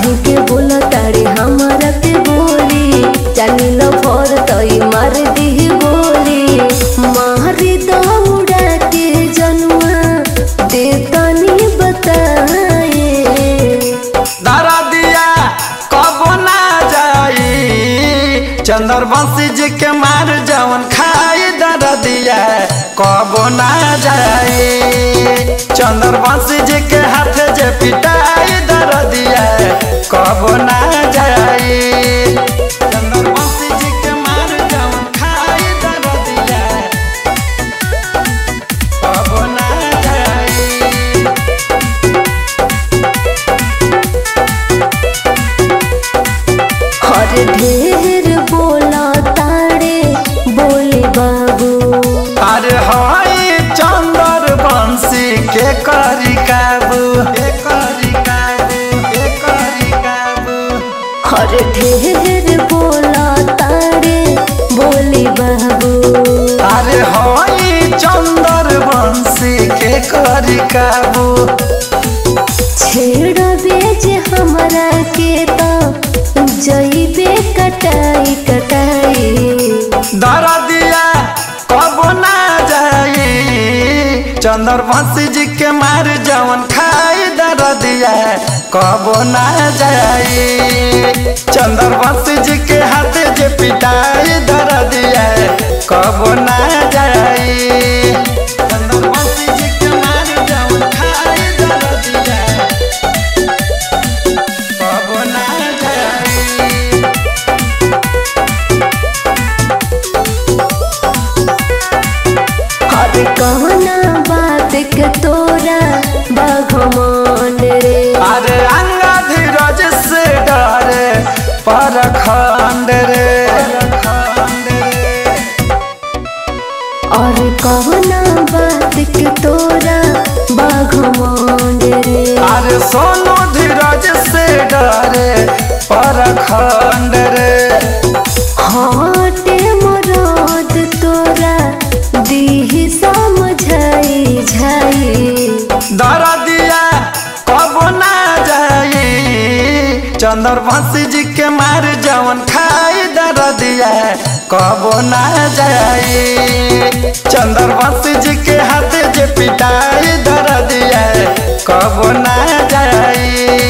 काहे के बोला तारे हमारा के बोली जानी लो भर तई मार दी गोली मारी दौड़ा के जनुआ दे तनी बताए दरा दिया कब ना जाई चंदर बंसी जी के मार जवन खाई दरा दिया कब ना जाई चंदर बंसी जी के हाथ जे पिटाई दरा दिया कब ना जाई चंदर बंसी जी के मार जवन खाई दरा दिया कब ना जाई और ढेर बोला तारे बोले बाबू अरे हाय चंदर बंसी के करी काबू के करी काबू के करी काबू और ढेर बोला तारे बोले बाबू अरे हाय चंदर बंसी के करी काबू छेड़ बेज हमरा के तो जइबे कटाई कटाई दर दिया कब ना जाई चंदर बंसी जी के मार जवन खाई दर दिया कब ना जाई चंदर बंसी जी के हाथ जे पिटाई दर दिया कब ना जाई चंदर बंसी जी के मार जवन खाई दर दिया कब ना जाई और कहना बात के तोरा बाघमंड रे अरे अंगा धीरज से डरे परखंड रे और कहना बात के तोरा बाघमंड रे अरे सोनू धीरज से डरे परखंड रे हटे मरद तोरा दीही समझाई झाई दर दिया कब ना जाई चंदर बंसी जी के मार जवन खाई दर दिया कब ना जाई चंदर बंसी जी के हाथ जे पिटाई दर दिया कब ना जाई